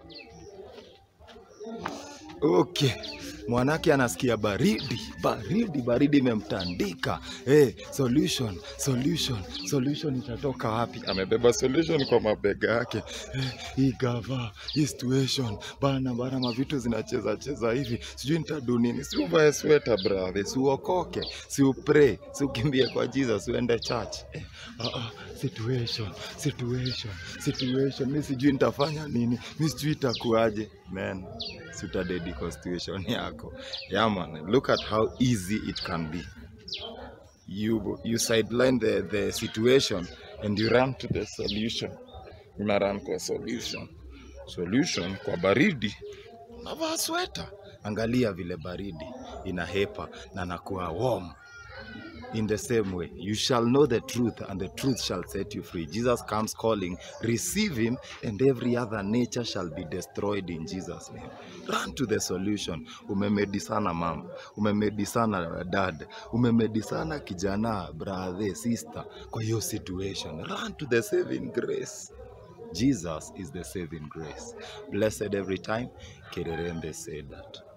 Okay, mwanake anasikia baridi, baridi, baridi imemtandika. Hey, solution, solution, solution itatoka wapi? Amebeba solution kwa mabega yake. Hey, hii gava, hii situation, bana bana, mavitu zinacheza cheza hivi, sijui nitadu nini. Si uvae sweta brother, si uokoke, si upray, si ukimbie kwa Jesus, uende church. Eh, ah, ah, situation, situation, situation. Mi sijui nitafanya nini, mi sijui itakuaje. Man, si utadedi kwa situation yako. Yeah man, look at how easy it can be. You, you sideline the, the situation and you run to the solution. Una run kwa solution. Solution kwa baridi unavaa sweta. Angalia vile baridi inahepa na nakuwa warm. In the same way, you shall know the truth, and the truth shall set you free. Jesus comes calling, receive him, and every other nature shall be destroyed in Jesus' name. Run to the solution. Umemedi sana mama, umemedi sana dad, umemedi sana kijana, brother, sister, kwa hiyo situation. Run to the saving grace. Jesus is the saving grace. Blessed every time. Kererembe said that.